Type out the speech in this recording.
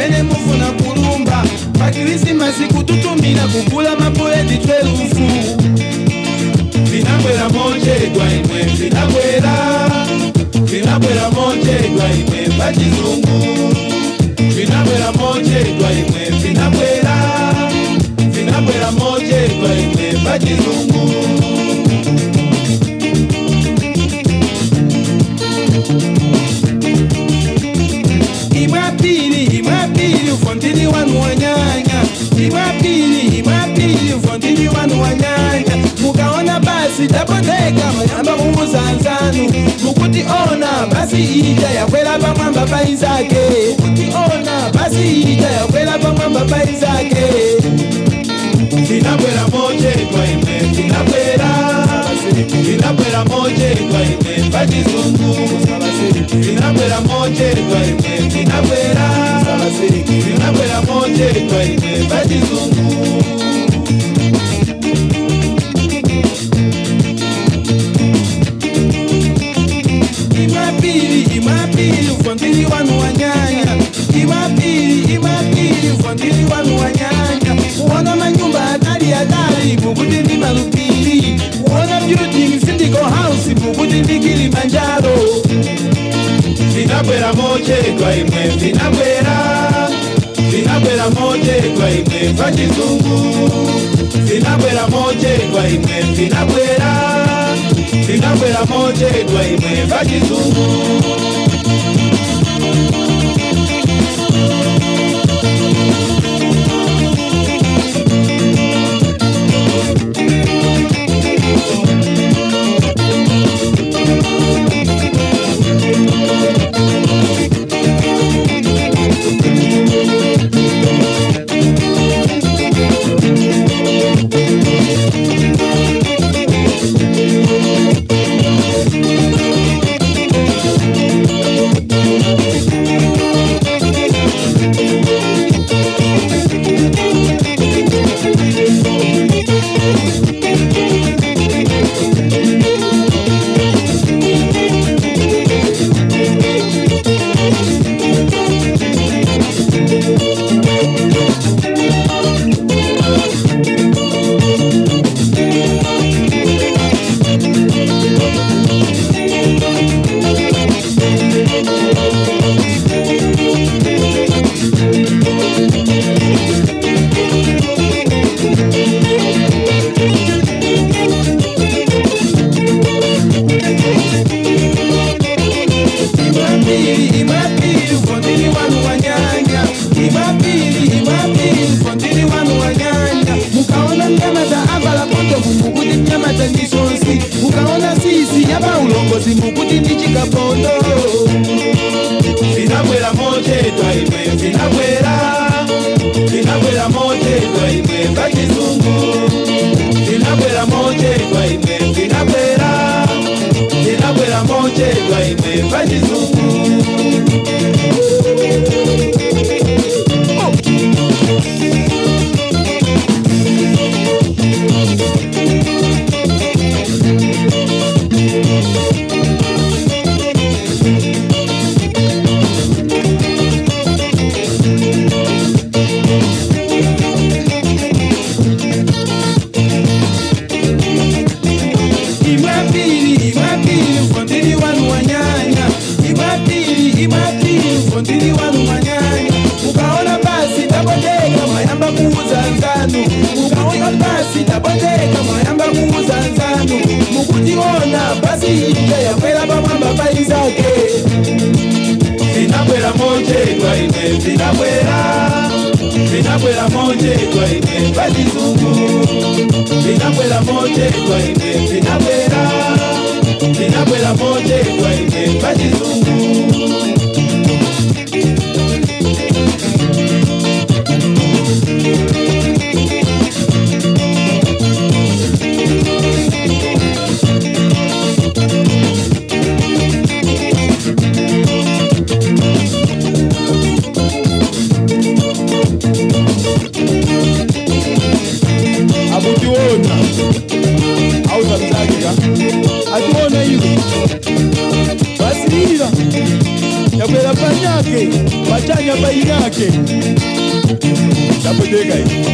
pamene mufuna kulumba pa kirisimasi kututumira kugula mapuleti 12 vinabwera mochedwa imwe vinabwera vinabwera mochedwa imwe pachizungu vinabwera mochedwa imwe vinabwera vinabwera mochedwa imwe pachizungu imwapili imwapili ufondili wanu wanyanya imwapili imwapili ufondili wanu wanyanya mukaona basi tabondeka mayamba kumuzanzanu mukuti ona basi ija yakwela pamwamba paizake mukuti ona basi ija yakwela pamwamba paizake vinabwera mochedwa imwe vinabwera vinabwera mochedwa imwe pachizungu vinabwera mochedwa imwe vinabwera vinabwera mochedwa imwe pachizungu imapili imapili ufondili wanu wanyanya imapili imapili ufondili wanu wanyanya kuona manyumba hatari hatari mukuti ndi malupili kuona building sindico house mukuti ndi kilimanjaro vinabwera mochedwa imwe vinabwera vinabwera mochedwa imwe pachizungu vinabwera mochedwa imwe vinabwera vinabwera mochedwa imwe pachizungu imapili imapili ufondili wanu wanyanya imapili imapili ufondili wanu wanyanya mukaona mnyamata avala kondomu mukuti mnyamata ndi sonsi mukaona sisi yapa ulongozi mukuti ndi chikapondo vinabwera mochedwa imwe vinabwera vinabwera mochedwa imwe pachizungu vinabwera mochedwa imwe vinabwera vinabwera mochedwa imwe pachizungu imapili imapili ufondili wanu wanyanya imapili imapili ufondili wanu wanyanya ukaona basi tabondeka mwayamba kuuza nzanu ukaona basi tabondeka mwayamba kuuza nzanu mukutiona basi ija yakwela pamwamba paizake vinabwera mochedwa imwe vinabwera vinabwera mochedwa imwe pachizungu vinabwera mochedwa imwe vinabwera vinabwera mochedwa imwe pachizungu akutiona auzamzakika ationa iwe basilira yakwera panyake pachanya painake okay dabodeka hii